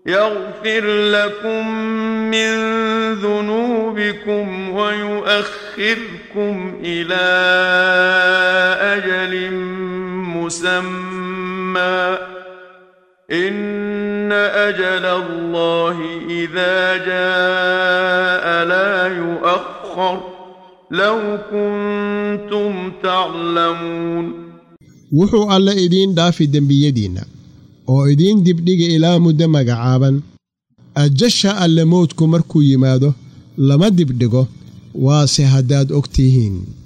يغفر لكم من ذنوبكم ويؤخركم إلى أجل مسمى إن أجل الله إذا جاء لا يؤخر لو كنتم تعلمون wuxuu alle idiin dhaafi dembiyadiinna oo idiin dibdhiga ilaa muddo magacaaban ajasha alle mowdku markuu yimaado lama dibdhigo waase haddaad og tihiin